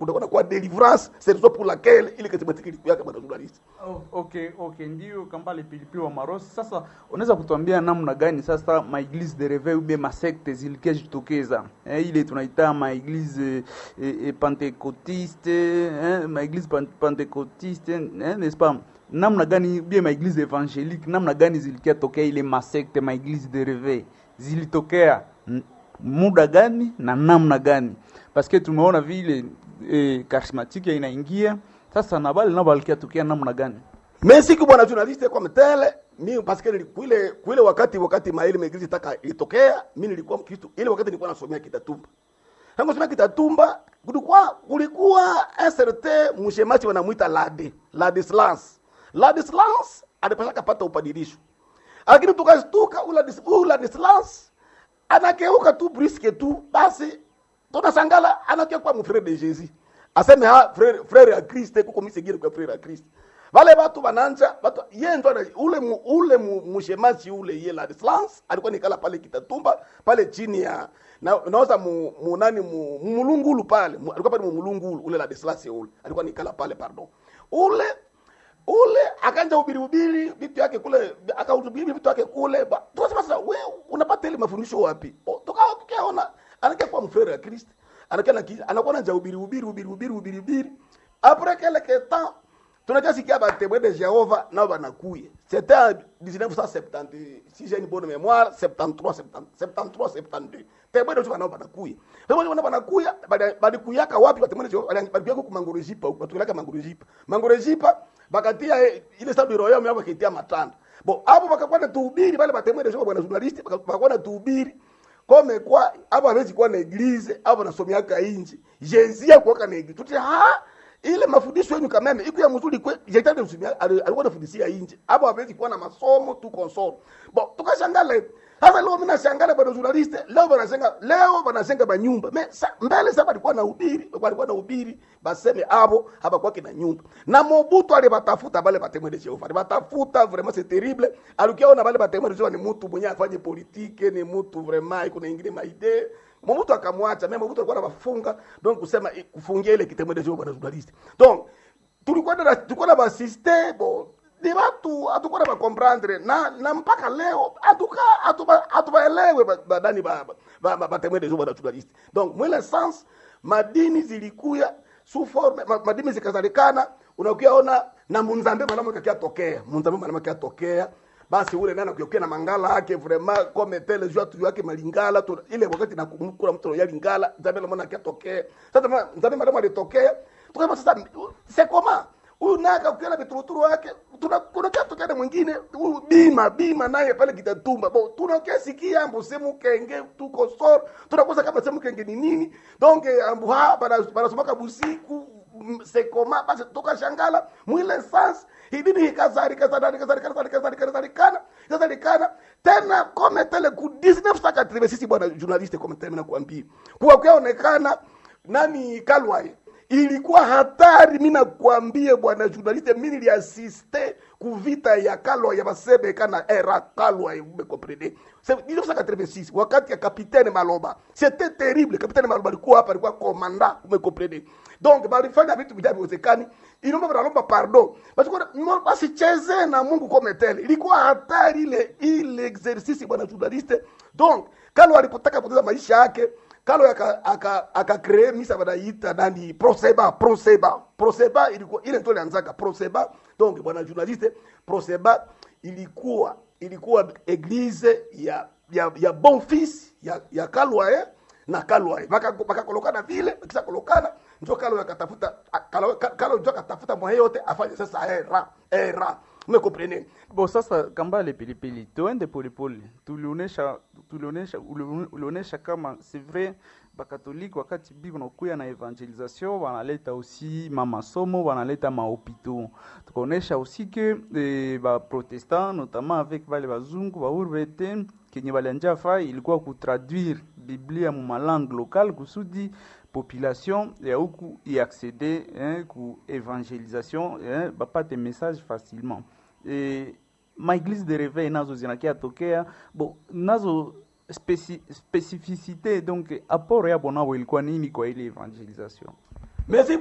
kunakuwa kwa deliverance c'est raison pour laquelle ile charismatique ilikuwa bwana journalist Oh, okay okay ndio kambale pilipili wa marosi sasa unaweza kutuambia namna gani sasa maeglise de reveil ube masekte zilikia jitokeza eh, ile tunaita maeglise eh, eh, pentecotiste eh, maeglise pan- pentecotiste eh, n'est-ce pas namna gani ubie maeglise evangelique namna gani zilikia tokea ile masekte maeglise de reveil zilitokea n- muda gani na namna gani paske tumeona vile eh, charismatique inaingia sasa na bale nabo alikia tokea namna gani mais siku bwana journaliste kwa mtele mi parce que kuile kuile wakati wakati maili megizi taka ilitokea mi nilikuwa mkristo ile wakati nilikuwa nasomea kitatumba tangu nasomea kitatumba kulikuwa kulikuwa un certain mshemaji wanamuita lade ladislas ladislas alipasha kapata upadirisho lakini tukastuka ula dis- ula dislas anakeuka tu briske tu basi tunasangala anakia kwa mfrere de jesus aseme ha frere, frere ya kriste kuko misegire kwa frere ya kriste vale watu bananja watu ye ndo ana- ule mu, ule mu, mushemaji ule ye la Slans alikuwa nikala pale kitatumba pale chini ya na naoza mu, mu nani mu, mu mulungulu pale mu, alikuwa pale mu mulungulu ule la Slans ule alikuwa nikala pale pardon ule ule akanja ubiri ubiri vitu yake kule akahubiri vitu yake kule Ba- tukasema sasa we unapata ile mafundisho wapi O, tukawa tukiona anakia kwa mfere ya Kristo anakia na ki- anakuwa na ubiri ubiri ubiri ubiri ubiri ubiri après quelque temps tunakia sikia batemwe de Jehova nao banakuye c'était en 1970 si j'ai une bonne mémoire 73 70 73 72 temwe de Jehova nao banakuye temwe de Jehova banakuya bali- balikuyaka wapi batemwe de Jehova balikuyaka ku mangorejipa huko batulaka mangorejipa mangorejipa bakatia eh, ile sabu royo yao bakitia matanda bo hapo bakakuwa na tuhubiri bale batemwe de Jehova bwana journalist bakakuwa na tuhubiri kome kwa hapo hawezi kuwa na eglise hapo nasomeaka inji jenzia kuwaka na eglise tuti ha ile mafundisho yenu kameme iko ya mzuri kwe jetani usumia alikuwa anafundishia inji hapo hawezi kuwa na masomo tu console bo tukashangala sasa leo mimi nashangala bado journalist leo banashenga leo banashenga banyumba me sa, mbele sasa alikuwa na ubiri alikuwa na ubiri baseme hapo hapa kwake na nyumba na Mobutu alibatafuta bale batemwe de Jehova alibatafuta vraiment c'est terrible alikiona bale batemwe de Jehova ni mtu mwenye afanye politike ni mtu vraiment iko na ingine maide Mobutu akamwacha mimi Mobutu alikuwa anawafunga donc kusema eh, kufungia ile kitemwe de Jehova na journalist donc tulikuwa na tulikuwa na basiste bo ni watu hatukuwa na comprendre na na mpaka leo hatuka hatuba hatubaelewe ba- badani ba ba, ba, batemwe de Jehova na journalist donc mwele sens madini zilikuya sous forme ma, madini zikazalikana unakiona na munzambe mwanamke akiatokea munzambe mwanamke akiatokea basi ule nana kuyokia na mangala yake vraiment comme tel jua tu yake malingala tu ile wakati na kumkula mtu ya lingala nzambe mwana akiatokea sasa ma- nzambe mwanamke alitokea tukasema sasa c'est comment huyu naye akakuwa na vituruturu wake tuna kuna kitu tena mwingine huyu bima bima naye pale kitatumba bo tunakia sikia ambu semu kenge tuko sor tunakosa kama semu kenge ni nini donc eh, ambu ha bana banasomaka busiku mm, sekoma basi tukashangala mwile sans hidini ikazari kazari kazari kazari kazari kazari kana kazari kana tena kome tele ku 1980 sisi bwana journaliste kome tele na kuambia kuwa kuonekana nani Kalwai ilikuwa hatari mi nakwambie bwana journaliste mi niliasiste kuvita ya kalwa ya basebeka na era kalwa umekomprene 1986 wakati ya kapitaine maloba c'était terrible kapitaine maloba alikuwa hapa alikuwa komanda umekomprene donc balifanya vitu vijavyowezekani inomba banalomba pardon Basi- basicheze na mungu kometele ilikuwa hatari ile ile exercice bwana journaliste donc kalwa alipotaka poteza maisha yake kalo aka aka akakree misa banaita nani proseba proseba proseba ilikuwa ile ndio ilianzaka proseba donc bwana journaliste proseba ilikuwa ilikuwa eglise ya ya ya bon fils ya ya kalwae na kalwae bakakolokana vile kisha kolokana njo kalo akatafuta kalo kalo njo akatafuta mwaye yote afanye sasa era era umekomprene bo sasa kambale pilipili tuende polepole tulionesha tulionesha uli- ulionyesha kama c'est vrai bakatolike wakati biko nakuya na evangelisation wanaleta aussi mamasomo wanaleta mahopitau tukaonesha aussi que eh, baprotestant notamment avec bale bazungu baurvete kenye balianja fai ilikuwa kutraduire biblia mu malangue locale kusudi population ya huku iaccede eh, ku evangelisation eh, bapate message facilement eh, maeglise de réveil nazo zinakia tokea bo nazo speci specificité donc apport yabo nabo ilikuwa nini kwa ile evangelisation merci